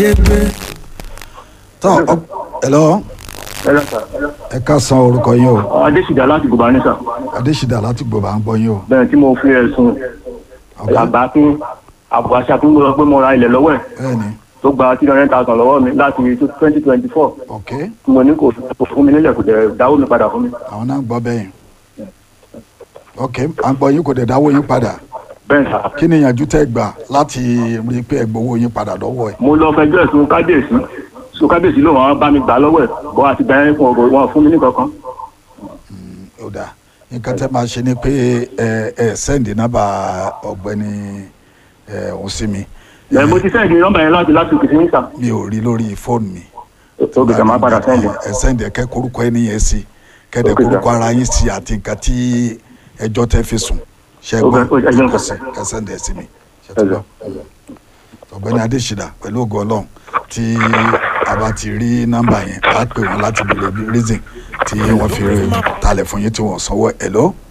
tọ́ ọ hello ẹ lọ sà. ẹ ká san orúkọ yín o adésìdá láti gòbá ní sà. adésìdá láti gbọ́ bá ń gbọ́ yín o bẹ́ẹ̀ tí mo fi ẹ̀sùn Ok. àgbà pín àbọ̀ aṣàfihàn lọ pé mo ra ilẹ̀ lọ́wọ́ ẹ̀ bẹ́ẹ̀ni tó gba three hundred thousand lọ́wọ́ mi láti twenty twenty four ok mo ní kò kò fún mi nílẹ̀ kò dẹ̀ dáwó mi padà fún mi. àwọn náà gbọ́ bẹ́yìn ok à ń gbọ́ yín kò dẹ̀ dáwọ́ yín padà bẹ́ẹ̀ sà. kí ni ìyànjú tẹ́ gbà láti rí i pé ẹ gbowó yín padà lọ́wọ́ ẹ̀ mo lọ fẹjọ́ ẹ̀sùn kábíyèsí so kábíyèsí ló wọn bá mi gbà lọ́wọ́ ẹ̀ bọ́ àti gbà yẹn fún ọ̀rọ̀ wọn fún mi ní kankan. ó dà nǹkan tẹ́ máa ṣe ni pé ẹ ẹ sẹ́ǹdì nọ́mbà ọ̀gbẹ́ni ẹ òun sí mi ẹ̀ mo ti sẹ́ǹdì nọ́mbà yẹn láti láti kìí ní sà. mi ò rí lórí fóònù mi ó kìí sà máa padà sẹ́ǹdì. ẹ sẹ́ǹdì ẹ kẹ́ korúkọ ẹni yẹn sí kẹ́dẹ̀ Ok, sir. korúkọ ara yín sí àti nǹkan tí ẹjọ́ tẹ́ fi sùn ṣe é Ok, gbọ́ ok, ẹ jẹun, kò sir. sí ẹ sẹ́ǹdì ẹ sí mi ṣe tó gbọ́ ọ̀gbẹ́ni adésìdá pẹ̀lú ògo ọlọ́run tí a bá ti rí nọ́mbà yẹn á pè wọ́n láti béèrè bí reason tí wọ́n fi talẹ̀ fún yín tí wọ́n sanwó ẹ̀ lọ́